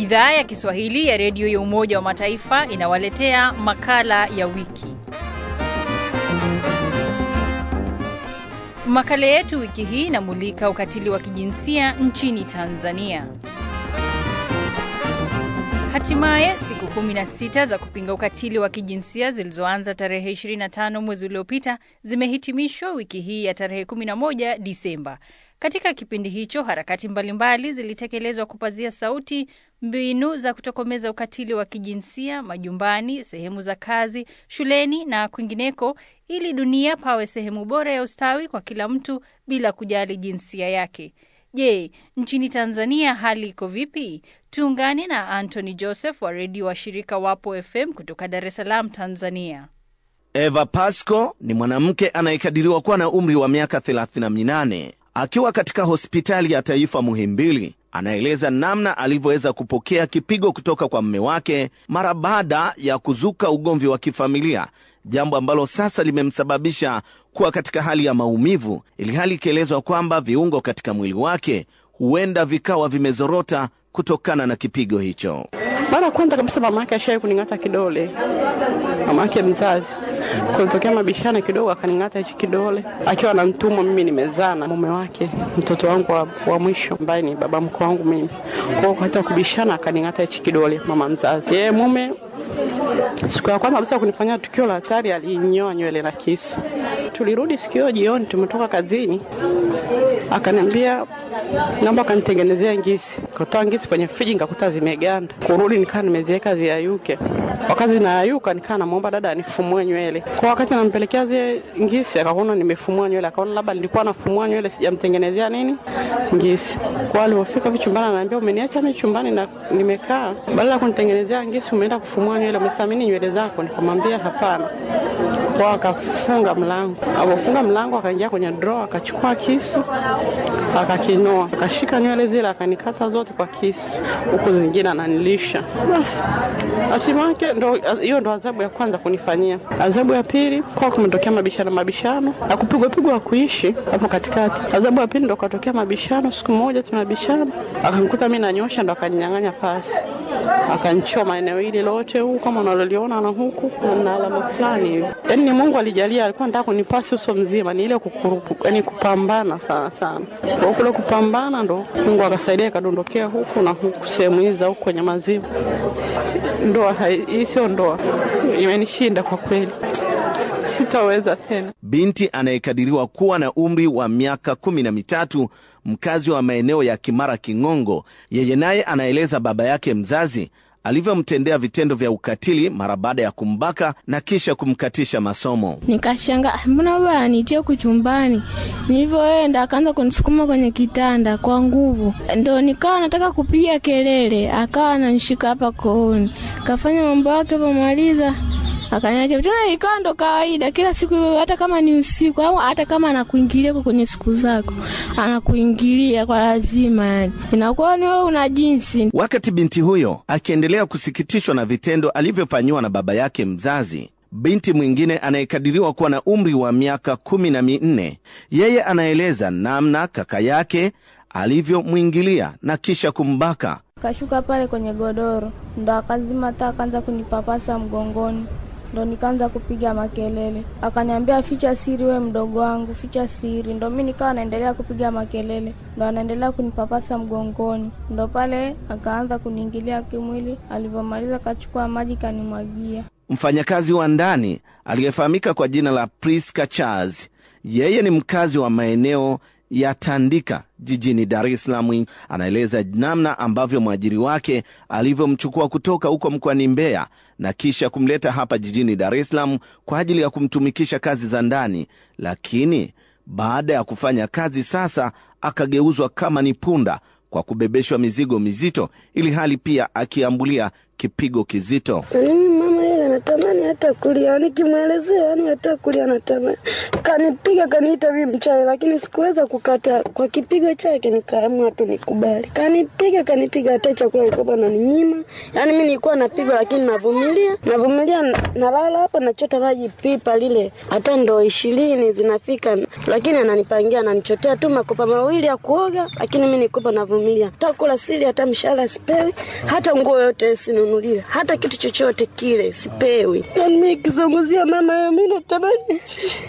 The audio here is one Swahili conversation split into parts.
Idhaa ya Kiswahili ya redio ya Umoja wa Mataifa inawaletea makala ya wiki. Makala yetu wiki hii inamulika ukatili wa kijinsia nchini Tanzania. Hatimaye siku 16 za kupinga ukatili wa kijinsia zilizoanza tarehe 25 mwezi uliopita zimehitimishwa wiki hii ya tarehe 11 Disemba. Katika kipindi hicho, harakati mbalimbali zilitekelezwa kupazia sauti mbinu za kutokomeza ukatili wa kijinsia majumbani, sehemu za kazi, shuleni na kwingineko, ili dunia pawe sehemu bora ya ustawi kwa kila mtu bila kujali jinsia yake. Je, nchini Tanzania hali iko vipi? Tuungane na Anthony Joseph wa redio wa shirika Wapo FM kutoka Dar es Salaam, Tanzania. Eva Pasco ni mwanamke anayekadiriwa kuwa na umri wa miaka 38 akiwa katika hospitali ya taifa Muhimbili. Anaeleza namna alivyoweza kupokea kipigo kutoka kwa mume wake mara baada ya kuzuka ugomvi wa kifamilia, jambo ambalo sasa limemsababisha kuwa katika hali ya maumivu, ili hali ikielezwa kwamba viungo katika mwili wake huenda vikawa vimezorota kutokana na kipigo hicho. Mara ya kwanza kabisa mama yake ashai kuning'ata kidole, mama yake mzazi, kulitokea mabishano kidogo, akaning'ata hichi kidole akiwa na mtumwa. Mimi nimezaa na mume wake, mtoto wangu wa, wa mwisho ambaye ni baba mkwe wangu mimi. Kwa hiyo katika kubishana, akaning'ata hichi kidole mama mzazi. Yeye mume siku ya kwanza kabisa kunifanyia tukio la hatari, alinyoa nywele na kisu. Tulirudi siku hiyo jioni, tumetoka kazini, akaniambia naomba kanitengenezea ngisi. Katoa ngisi kwenye friji, nikakuta zimeganda. Kurudi nikaa nimeziweka ziayuke. Wakati zinayayuka, nikaa namwomba dada anifumue nywele. Kwa wakati nampelekea zile ngisi, akaona nimefumua nywele, akaona labda nilikuwa nafumua nywele, sijamtengenezea nini ngisi. Kwa alipofika hivi chumbani, ananiambia umeniacha mimi chumbani na nimekaa, badala ya kunitengenezea ngisi umeenda kufumua nywele, umethamini nywele zako? Nikamwambia hapana. Kwa akafunga mlango, alipofunga mlango akaingia kwenye drawer, akachukua kisu akakinoa akashika nywele zile akanikata zote kwa kisu, huku zingine ananilisha. Basi hatima yake ndo hiyo, ndo adhabu ya kwanza kunifanyia. Adhabu ya pili kwa kumetokea mabishano, mabishano na kupigwa pigwa kuishi hapo katikati. Adhabu ya pili ndo katokea mabishano, siku moja tunabishana, akanikuta mimi nanyosha, ndo akaninyang'anya pasi akanchoma eneo hili lote huu kama unaloliona na huku na alama fulani hivi. Yani ni Mungu alijalia, alikuwa anataka kunipasi uso mzima, ni ile kukurupu, yani kupambana sana sana. Kwa kule kupambana ndo Mungu akasaidia ikadondokea huku na huku sehemu hizi za huku kwenye maziwa. Ndoa hii sio ndoa, imenishinda kwa kweli, sitaweza tena. Binti anayekadiriwa kuwa na umri wa miaka kumi na mitatu mkazi wa maeneo ya Kimara King'ongo, yeye naye anaeleza baba yake mzazi alivyomtendea vitendo vya ukatili mara baada ya kumbaka na kisha kumkatisha masomo. Nikashanga, mbona baba anitie huku chumbani? Nilivyoenda akaanza kunisukuma kwenye kitanda kwa nguvu, ndo nikawa nataka kupiga kelele, akawa ananishika hapa kooni, kafanya mambo yake pomaliza akaniacha tena, ikawa ndo kawaida kila siku, hata kama ni usiku au hata kama anakuingilia kwenye siku zako, anakuingilia kwa lazima, yani inakuwa ni wewe una jinsi. Wakati binti huyo akiendelea kusikitishwa na vitendo alivyofanyiwa na baba yake mzazi, binti mwingine anayekadiriwa kuwa na umri wa miaka kumi na minne yeye anaeleza namna kaka yake alivyomwingilia na kisha kumbaka. Kashuka pale kwenye godoro, ndo akazima taa, akaanza kunipapasa mgongoni ndo nikaanza kupiga makelele, akaniambia ficha siri, we mdogo wangu, ficha siri. Ndo mi nikawa naendelea kupiga makelele, ndo anaendelea kunipapasa mgongoni, ndo pale akaanza kuniingilia kimwili. Alivyomaliza akachukua maji kanimwagia. Mfanyakazi wa ndani aliyefahamika kwa jina la Priska Charles, yeye ni mkazi wa maeneo ya Tandika jijini Dar es Salaam, anaeleza namna ambavyo mwajiri wake alivyomchukua kutoka huko mkoani Mbeya na kisha kumleta hapa jijini Dar es Salaam kwa ajili ya kumtumikisha kazi za ndani, lakini baada ya kufanya kazi sasa akageuzwa kama ni punda kwa kubebeshwa mizigo mizito, ili hali pia akiambulia kipigo kizito. Mimi mama yule anatamani hata kulia, nikimwelezea yani hata kulia anatamani. Kanipiga kaniita mimi mchawi, lakini sikuweza kukataa. Kwa kipigo chake nikaamua tu nikubali. Kanipiga kanipiga, hata chakula alikuwa ananinyima. Yani mimi nilikuwa napigwa, lakini navumilia, navumilia, nalala hapa nachota maji pipa lile, hata ndoo ishirini zinafika, lakini ananipangia, ananichotea tu makopa mawili ya kuoga, lakini mimi nilikuwa navumilia. Hata kula sili, hata mshahara sipewi, hata nguo yote sinunuliwe, hata kitu chochote kile sipewi. Yani mimi kizunguzia mama, mimi natamani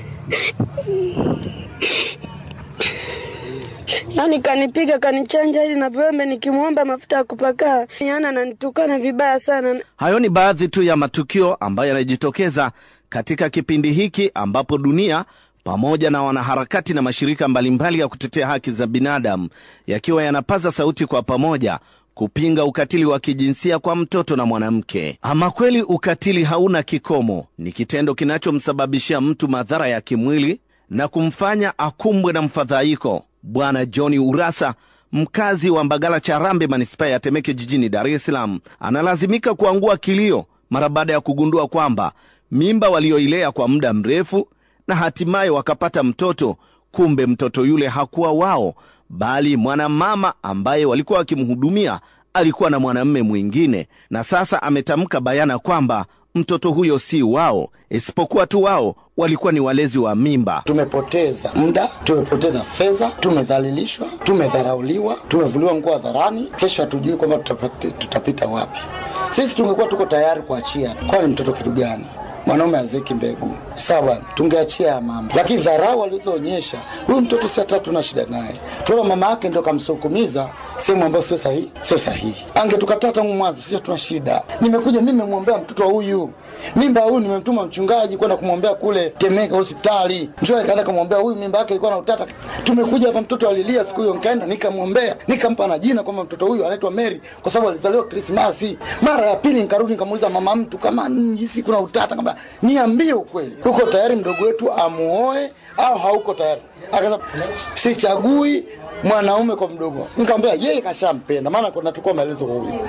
Yaani kanipiga kanichanja ili na vyombe nikimwomba mafuta ya kupakaa, yaani ananitukana vibaya sana. Hayo ni baadhi tu ya matukio ambayo yanajitokeza katika kipindi hiki ambapo dunia pamoja na wanaharakati na mashirika mbalimbali ya kutetea haki za binadamu yakiwa yanapaza sauti kwa pamoja kupinga ukatili wa kijinsia kwa mtoto na mwanamke. Ama kweli ukatili hauna kikomo, ni kitendo kinachomsababishia mtu madhara ya kimwili na kumfanya akumbwe na mfadhaiko. Bwana Johni Urasa, mkazi wa Mbagala Charambe, manispaa ya Temeke jijini Dar es Salaam, analazimika kuangua kilio mara baada ya kugundua kwamba mimba walioilea kwa muda mrefu na hatimaye wakapata mtoto, kumbe mtoto yule hakuwa wao, bali mwanamama ambaye walikuwa wakimhudumia alikuwa na mwanamume mwingine, na sasa ametamka bayana kwamba mtoto huyo si wao, isipokuwa tu wao walikuwa ni walezi wa mimba. Tumepoteza muda, tumepoteza fedha, tumedhalilishwa, tumedharauliwa, tumevuliwa nguo hadharani. Kesho hatujui kwamba tutapita wapi. Sisi tungekuwa tuko tayari kuachia, kwani mtoto kitu gani? mwanaume azeki mbegu sawa, tungeachia ya mama, lakini dharau alizoonyesha huyu mtoto si hata tuna shida naye, tuna mama yake ndio kamsukumiza sehemu ambayo sio sahihi, sio sahihi. Angetukataa tangu mwanzo, sisi tuna shida. Nimekuja mimi nimemwombea mtoto wa huyu mimba huyu, nimemtuma mchungaji kwenda kumwombea kule Temeka hospitali, njoo akaenda kumwombea huyu, mimba yake ilikuwa na utata. Tumekuja hapa, mtoto alilia siku hiyo, nikaenda nikamwombea, nikampa na jina kwamba mtoto huyu anaitwa Mary kwa sababu alizaliwa Krismasi. Mara ya pili nikarudi nikamuuliza mama mtu kama hisi kuna utata, kama niambie ukweli, uko tayari mdogo wetu amuoe au hauko tayari? Akasema sichagui mwanaume kwa mdogo. Nikamwambia yeye kashampenda, maana kuna tukua maelezo kwa huyu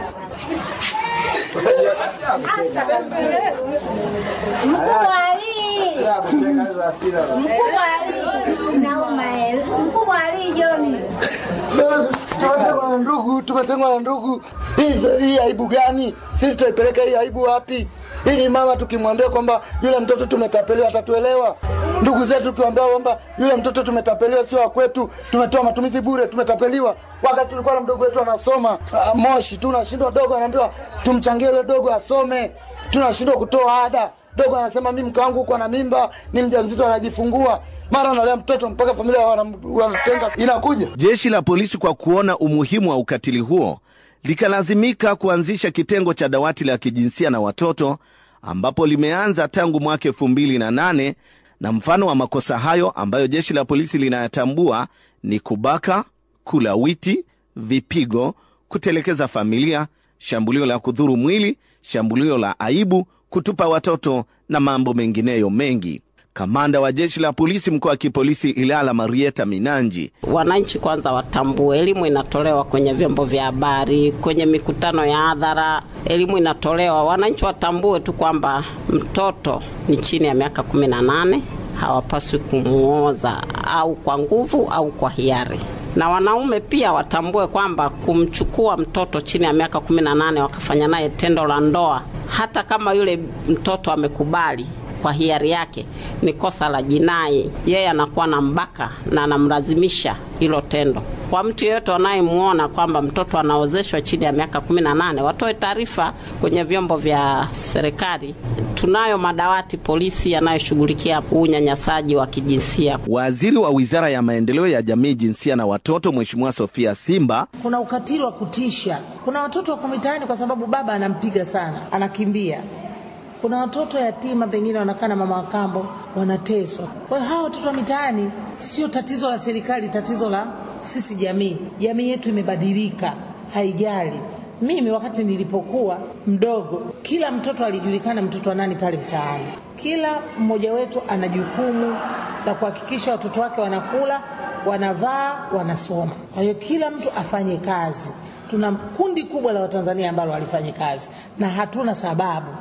tumetengwa na ndugu, tumetengwa na ndugu. Hii hii aibu gani? Sisi tuipeleka hii aibu wapi? Ili mama tukimwambia kwamba yule mtoto tumetapeliwa atatuelewa. Ndugu zetu tukiwaambia kwamba yule mtoto tumetapeliwa, sio wa kwetu, tumetoa matumizi bure, tumetapeliwa. Wakati tulikuwa na mdogo wetu anasoma uh, Moshi, tunashindwa dogo, anaambiwa tumchangie yule dogo asome, tunashindwa kutoa ada. Dogo anasema mimi mke wangu uko na mimba, ni mjamzito, anajifungua mara analea mtoto mpaka familia wanatenga. Inakuja Jeshi la polisi kwa kuona umuhimu wa ukatili huo likalazimika kuanzisha kitengo cha dawati la kijinsia na watoto ambapo limeanza tangu mwaka elfu mbili na nane na mfano wa makosa hayo ambayo jeshi la polisi linayatambua ni kubaka, kulawiti, vipigo, kutelekeza familia, shambulio la kudhuru mwili, shambulio la aibu, kutupa watoto na mambo mengineyo mengi. Kamanda wa jeshi la polisi mkoa wa kipolisi Ilala, Marieta Minanji: wananchi kwanza watambue, elimu inatolewa kwenye vyombo vya habari, kwenye mikutano ya hadhara, elimu inatolewa. Wananchi watambue tu kwamba mtoto ni chini ya miaka kumi na nane, hawapaswi kumuoza au kwa nguvu au kwa hiari na wanaume pia watambue kwamba kumchukua mtoto chini ya miaka kumi na nane wakafanya naye tendo la ndoa, hata kama yule mtoto amekubali kwa hiari yake, ni kosa la jinai. Yeye anakuwa na mbaka na anamlazimisha hilo tendo. Kwa mtu yeyote wanayemwona kwamba mtoto anaozeshwa chini ya miaka kumi na nane watoe taarifa kwenye vyombo vya serikali. Tunayo madawati polisi yanayoshughulikia unyanyasaji wa kijinsia. Waziri wa Wizara ya Maendeleo ya Jamii, Jinsia na Watoto, Mheshimiwa Sofia Simba: kuna ukatili wa kutisha. Kuna watoto wako mitaani kwa sababu baba anampiga sana, anakimbia kuna watoto yatima pengine wanakaa na mama wa kambo wanateswa. Kwa hiyo hawa watoto wa mitaani sio tatizo la serikali, tatizo la sisi jamii. Jamii yetu imebadilika, haijali. Mimi wakati nilipokuwa mdogo, kila mtoto alijulikana mtoto wa nani pale mtaani. Kila mmoja wetu ana jukumu la kuhakikisha watoto wake wanakula, wanavaa, wanasoma. Kwa hiyo kila mtu afanye kazi. Tuna kundi kubwa la Watanzania ambalo walifanya kazi na hatuna sababu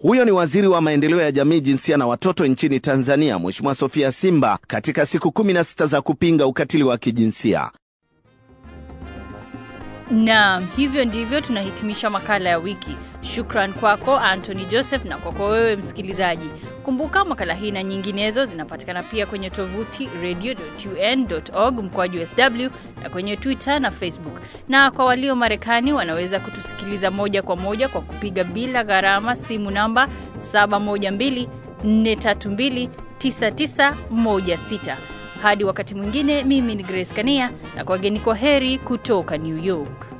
Huyo ni waziri wa maendeleo ya jamii, jinsia na watoto nchini Tanzania, Mheshimiwa Sofia Simba, katika siku 16 za kupinga ukatili wa kijinsia. Naam, hivyo ndivyo tunahitimisha makala ya wiki. Shukran kwako Anthony Joseph na kwako wewe msikilizaji. Kumbuka makala hii na nyinginezo zinapatikana pia kwenye tovuti radio.un.org mkoaju sw na kwenye Twitter na Facebook. Na kwa walio Marekani wanaweza kutusikiliza moja kwa moja kwa kupiga bila gharama simu namba 712 432 9916. Hadi wakati mwingine, mimi ni Grace Kania na kwageni kwa heri kutoka New York.